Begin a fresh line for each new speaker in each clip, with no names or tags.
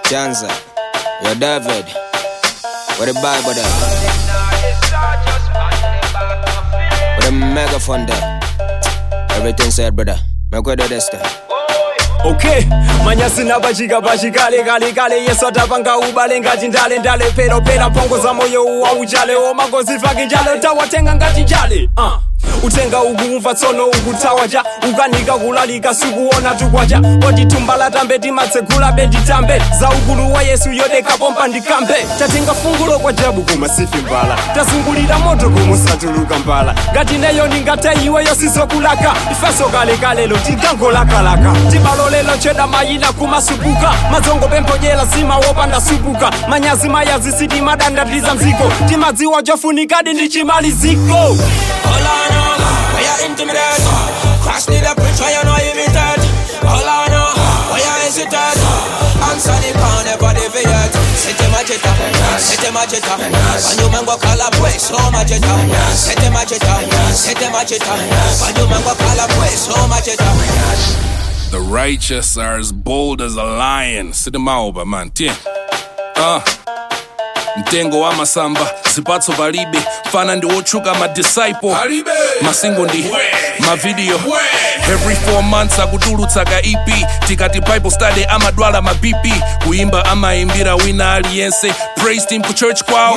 Chanza, yo David, what the Bible there? What the megaphone there? Everything said, brother. Make way to this there.
okay manyasi napachika pachikale kale kale yesu atapanga ubale ngati ndale ndale pero pera pongo za moyo uwa uchale omagozi fake njale utawatenga ngati njale uh. utenga ukumva tsono ukutawa cha ukanika kulalika sikuona tukwacha poti tumbala tambe timatsegula benditambe za ukulu wa yesu yodeka pompa ndikambe tatenga fungulo kwa jabu koma sifi mbala tazungulira moto kumusatuluka mbala ngati neyo ndingate iweyo sizokulaka ifeso kalekalelo tigangolakalaka tibalolelo cheda mayina kumasupuka mazongo pemphojela simawopanda supuka manyazi mayazi sitimadandatiza mziko timadziwa chofunikadi ndi chimaliziko
Hold on, oh, why you intimidate? Crash need a preach, why you know imitate? Hold on, oh, why you hesitate? Answer the call, never deviate. Sete macheta, sete macheta. When you man go call up, way so macheta. Sete macheta, sete macheta. When you man go call up, way so macheta.
The righteous are as bold as a lion. Sidimaoba man. Tie. Uh. mtengo wa masamba zipatso palibe fana ndi wotchuka madisciple masingo ndi mavidiyo every 4 months akutulutsa ka ep tikati bible study amadwala ma bp kuimba amayimbira wina aliyense praise team ku church kwawo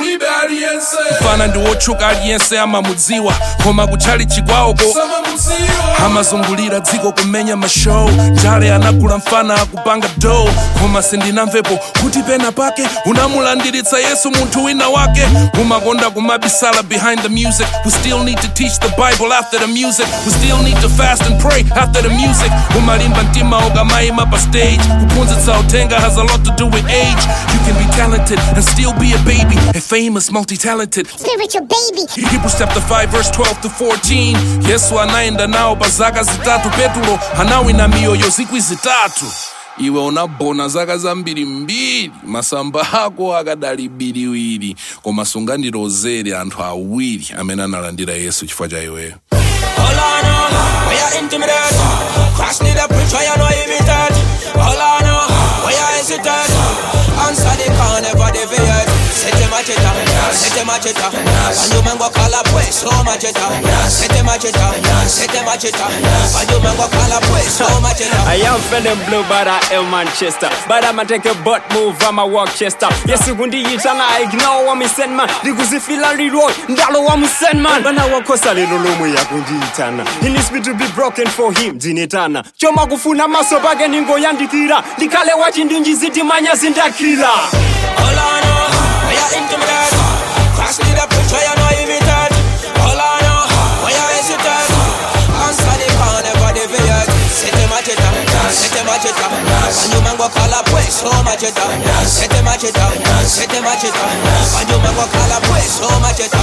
mfana ndi wotchuka aliyense amamudziwa koma kutchali chikwawoko amazungulira dziko kumenya mashow njale anagula mfana akupanga do koma sindinamvepo kuti pena pake unamulandiritsa yesu munthu wina wake umakonda kumabisala behind the music we still need to teach the bible after the music we still need to fast and pray after the music umalimba mtima ukamayima pa stage kuphunzitsa uthenga has a lot to do with age you can be talented and still be a baby and famous multi-talented
spiritual baby.
Hebrews chapter 5 verse 12 to 14 yesu anaenda nawo pa zaka zitatu petulo anawina miyoyo zikwi zitatu iwe unabona zaka zambiri mbiri masamba ako akadali biriwiri koma sungandirozere anthu awiri amene analandira yesu chifukwa cha iweyo
Hold on, oh, why you intimidate? Crash need a preach, why you know imitate? Hold on, oh, why you hesitate? Answer the call, never deviate. Sete macheta, sete macheta. When you man go call up, way so macheta. Sete macheta, sete macheta. When you man go call up, way so macheta.
I am feeling blue but I am Manchester But I'ma take a butt move, I'ma walk chest up Yesu kundiitana I ignore wa send man Ndikuzifila liroi, ndalo wa send man Bana wakosa lero lomwe yakundiitana He needs me to be broken for him, ndinetana Choma kufuna maso pake ningoyandikira Ndikale wachindinjiziti manyazi ndakira
Hold on, oh, why you intimidate? Crash need a preach, why you know imitate? Hold on, oh, why you hesitate? Answer the call, never deviate. Sete macheta, sete macheta. When you man go call up, way so macheta. Sete macheta, sete macheta. When you man go call up, way so macheta.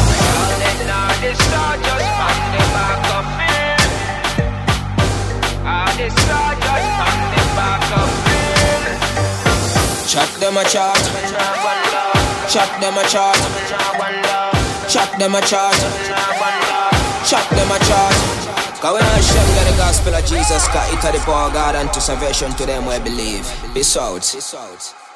Chat them a chat. Chat them a chat. Chat them a chat. Chat them a chat. Cause we not share the gospel of Jesus, cause it are the power of God and to salvation to them we believe. Peace out. Peace out.